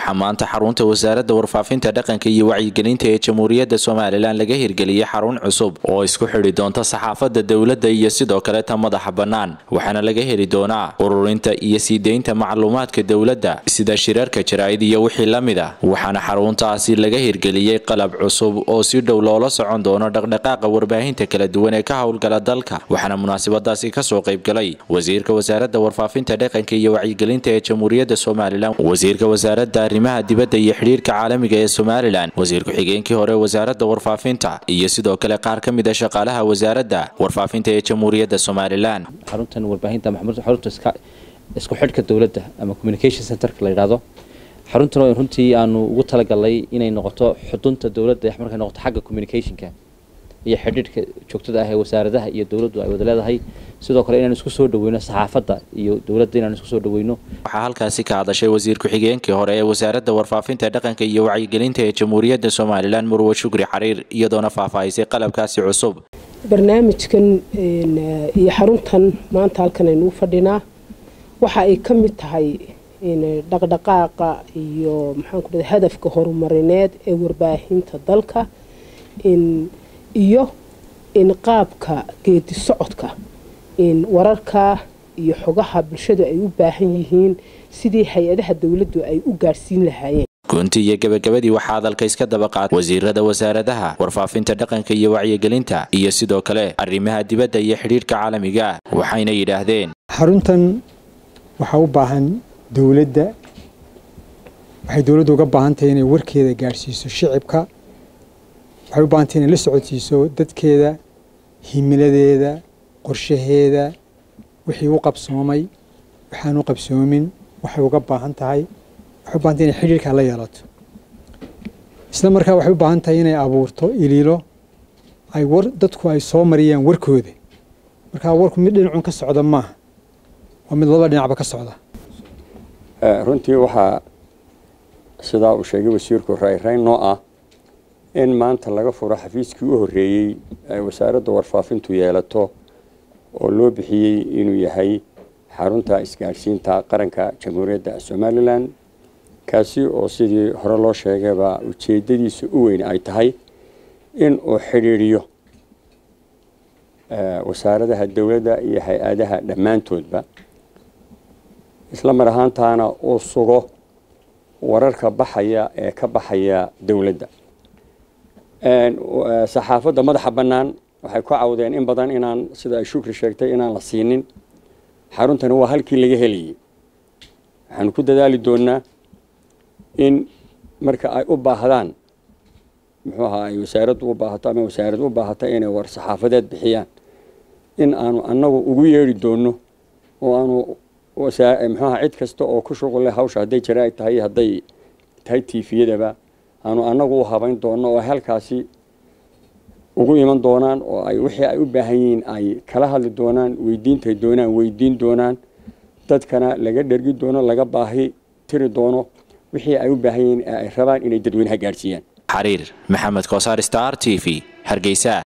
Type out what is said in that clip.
waxaa maanta xarunta wasaaradda warfaafinta dhaqanka iyo wacyigelinta ee jamhuuriyadda somalilan laga hirgeliyey xarun cusub oo isku xidhi doonta saxaafadda dowladda iyo sidoo kale ta madaxa bannaan waxaana laga heli doonaa ururinta iyo sii deynta macluumaadka dowladda sida shirarka jaraa'id iyo wixii la mid ah waxaana xaruntaasi laga hirgeliyey qalab cusub oo si dhow loola socon doono dhaqdhaqaaqa warbaahinta kala duwan ee ka howlgala dalka waxaana munaasabadaasi kasoo qaybgalay wasiirka wasaaradda warfaafinta dhaqanka iyo wacyigelinta ee jamhuuriyadda somalilan wasiirka wasaaradda arrimaha dibadda iyo xidhiirka caalamiga ee somalilan wasiir ku-xigeenkii hore wasaaradda warfaafinta iyo sidoo kale qaar ka mid a shaqaalaha wasaaradda warfaafinta ee jamhuuriyadda somalilan xaruntan warbaahinta maxamuud xarunta isku xidhka dowladda ama communication centerka la yidhaahdo xaruntan oo runtii aanu ugu talagalnay inay noqoto xudunta dowladda markay noqoto xagga communicationka iyo xidhiidhka joogtada ah ee wasaaradaha iyo dowladdu ay wada leedahay sidoo kale inaan isku soo dhaweyno saxaafadda iyo dowladda inaan isku soo dhaweyno waxaa halkaasi ka hadashay wasiir ku-xigeenkii hore ee wasaaradda warfaafinta dhaqanka iyo wacyigelinta ee jamhuuriyadda somalilan murwe shukri xariir iyadoona faahfaahisay qalabkaasi cusub barnaamijkan iyo xaruntan maanta halkan aynu u fadhinaa waxa ay ka mid tahay dhaqdhaqaaqa iyo maxaan ku dhahay hadafka horumarineed ee warbaahinta dalka iyo in qaabka geedi socodka in wararka iyo xogaha bulshadu ay u baahan yihiin sidii hay-adaha dowladdu ay u gaadhsiin lahaayeen gunti iyo gabagabadii waxaa hadalka iska daba qaatay wasiirada wasaaradaha warfaafinta dhaqanka iyo wacyigelinta iyo sidoo kale arrimaha dibadda iyo xidhiirhka caalamiga waxayna yidhaahdeen xaruntan waxaa u baahan dowladda waxay dowladdu uga baahan tahay inay warkeeda gaadhsiiso shicibka waxay u baahantay inay la socodsiiso dadkeeda himiladeeda qorshaheeda wixii u qabsoomay waxaan u qabsoomin waxay uga baahan tahay waxay u bahantay inay xidhiirkaa la yeelato isla markaa waxay u baahan tahay inay abuurto iliilo ay war dadku ay soo mariyaan warkooda markaa warku mid dhinacun ka socda maaha waa mid laba dhinacba ka socda runtii waxaa sidaa uu sheegay wasiirku rayrayn noo ah in maanta laga furo xafiiskii u horreeyey ay wasaaradda warfaafintu yeelato oo loo bixiyey inuu yahay xarunta isgaadhsiinta qaranka jamhuuriyadda somalilan kaasi oo sidii hore loo sheegayba ujeeddadiisa u weyn ay tahay in uu xidhiidhiyo wasaaradaha dowladda iyo hay-adaha dhammaantoodba isla mar ahaantaana uu sugo wararka baxaya ee ka baxaya dowladda saxaafadda madaxa bannaan waxay ku cawdeen in badan inaan sida ay shukri sheegtay inaan la siinin xaruntani waa halkii laga helayay waxaanu ku dadaali doonnaa in marka ay u baahdaan muxuu ahaa ay wasaaraddu u baahato ama wasaarad u baahata inay war saxaafadeed bixiyaan in aanu annagu ugu yeedhi doonno oo aanu muxuaha cid kasta oo ku shuqulle hawsha hadday jaraa'id tahay hadday tahay tiifiyadaba aanu annagu u habayn doonno oo halkaasi ugu iman doonaan oo ay wixii ay u baahan yihiin ay kala hadli doonaan weydiintay doonaan weydiin doonaan dadkana laga dhergi doono laga baahi tiri doono wixii ay u baahan yihiin ee ay rabaan inay dadweynaha gaadhsiiyaan xariir maxamed koosaar star t v hargeysa